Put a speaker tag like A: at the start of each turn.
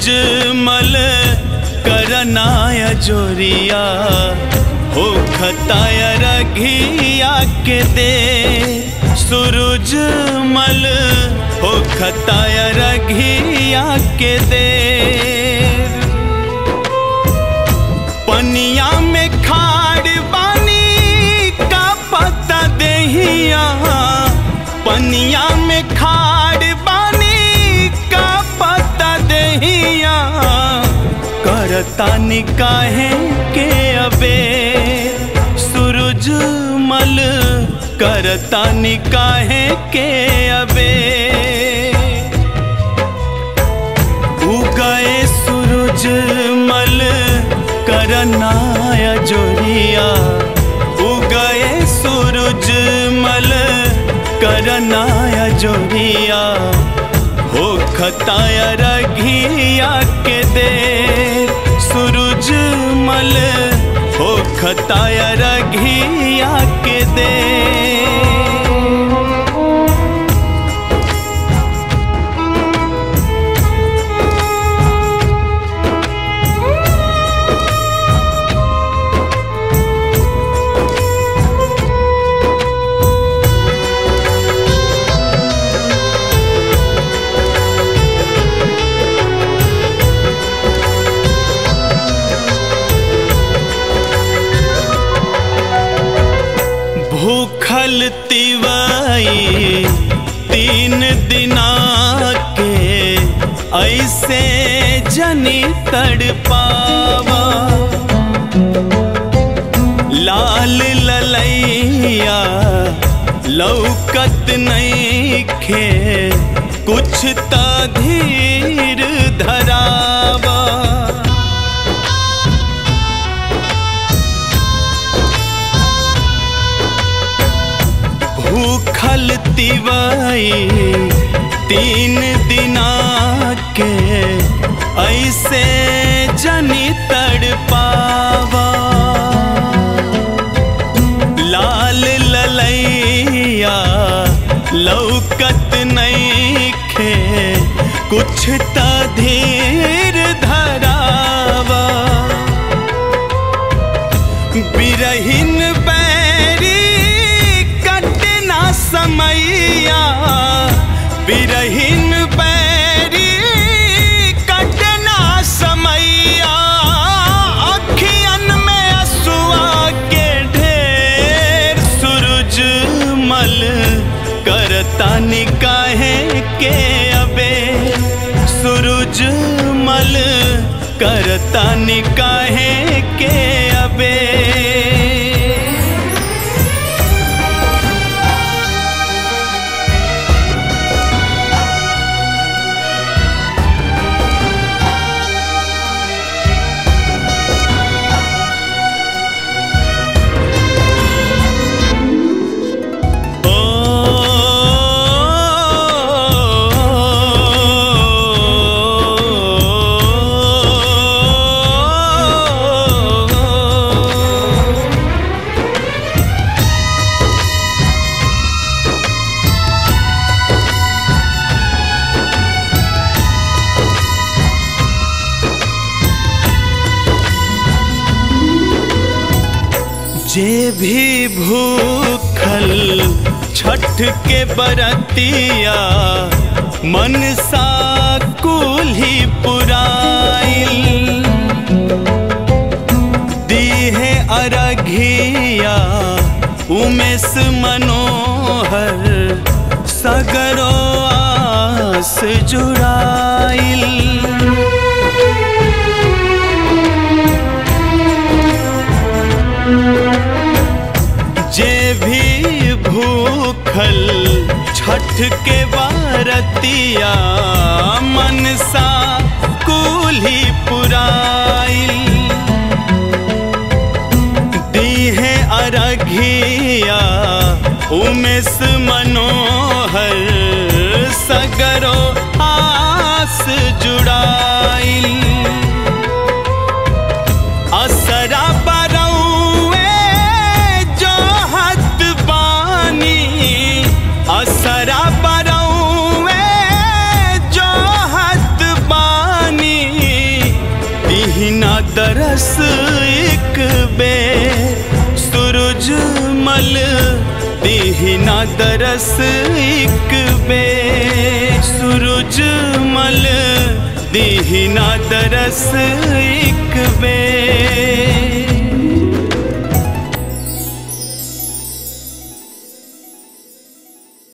A: सूरज मल करनाय जोरिया हो खताय रघिया के दे सूरज मल हो खताय रघिया के दे पनिया में खाड़ बानी का पता देहिया पनिया में खाड़ बानी का पता देहिया करता निकाहे के अबे सूरज मल करता निकाहे के अबे उगए सूरज मल करनाय जोरिया उगए सूरज मल करनाय जोरिया हो खताय रघिया के दे सूरज मल हो खताय रघिया के दे भूखल तिवाई तीन दिना के ऐसे जनी तड़पावा लाल ललैया लौकत नहीं खे कुछ त धीर धरावा भूखल तिवाई तीन दिना के ऐसे जनी तड़पावा लाल ललैया लौकत नहीं खे कुछ त धीर धरावा बिरहिन बैरी कटना समैया बिरहिन बैरी कटना समैया अखियन में असुआ के ढेर सूरज मल करता निकाहे के अबे सूरज मल करता निकाहे के अबे जे भी भूखल छठ के बरतिया मन सा कुल्ही पुराइल दीहे अरघिया उमेश मनोहर सगरो आस जुड़ाइल जे भी भूखल छठ के बारतिया मन सा कुल्ही पुराइल दीहे अरघिया उमेश मनोहर सगरो आस जुड़ाइल असरा बरौए जो हत बानी असरा बरौए जो हत बा दरस एक बेर सूरज मल दीहिना दरस एक बेर सूरज मल दीहिना दरस एक